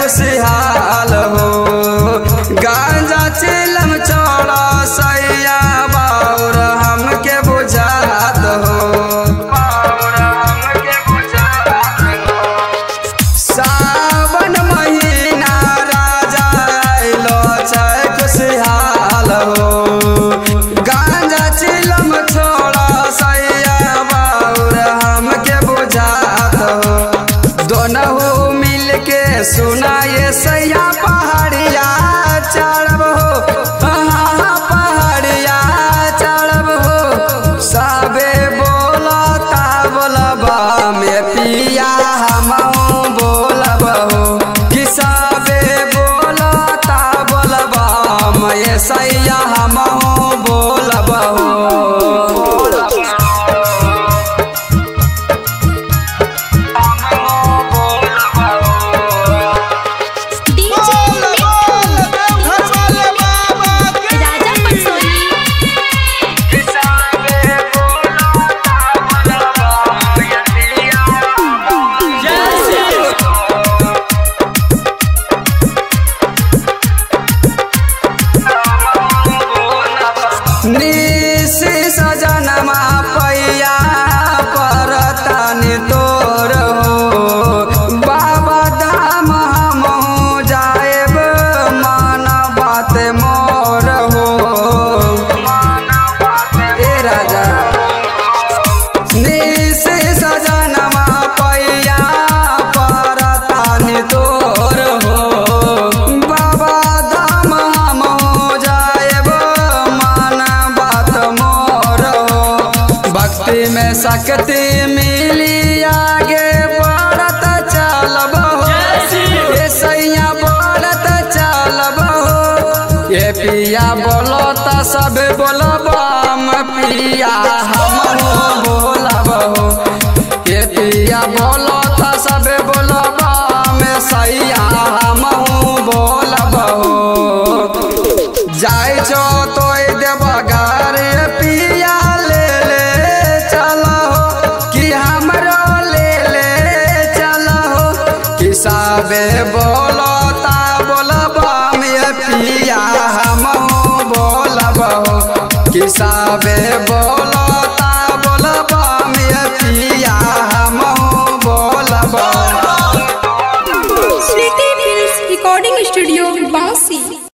खुशहाल हो गांजा चिलम चौड़ा सैया बाउर हमके बुझात हो बाउर हमके बुझात हो सावन महीना राजा आइलो छै खुशहाल हो गांजा चिलम छोड़ा सैया बाउर हमके बुझात हो दोनों मिल के सुनाए सैया पहाड़िया चढ़ब हो हाँ पहाड़िया चढ़ब हो सबे बोलता बोलबा में पिया हम बोलब हो कि सबे बोलता बोलबा में सैया हम बोलब हो डीजे राजा पटसोनी निसी सजनमा पैया परतनि तोर हो बाबा धाम हमहु जाएब मन बात मोर हो ए राजा निसी सजनमा पैया परतनि तोर हो बाबा धाम हमहु जाएब मन बात मोर हो भक्ति में शक्ति मिली आगे बढ़त चलब हो ए सैया बढ़त चलब हो ये पिया बोलो त सब बोलब हम पिया हम बोलब हो ये पिया बोलो त सब बोलब में सैया हम बोलब हो जाय छो तो देवघर पिया ले ले चलो कि हमरो ले ले चलो कि सबे बोलो ता बोलब में पिया हम बोलब हो कि सबे बोलो ता बोलब में पिया हम बोलब हो स्वीटी फिल्म्स रिकॉर्डिंग स्टूडियो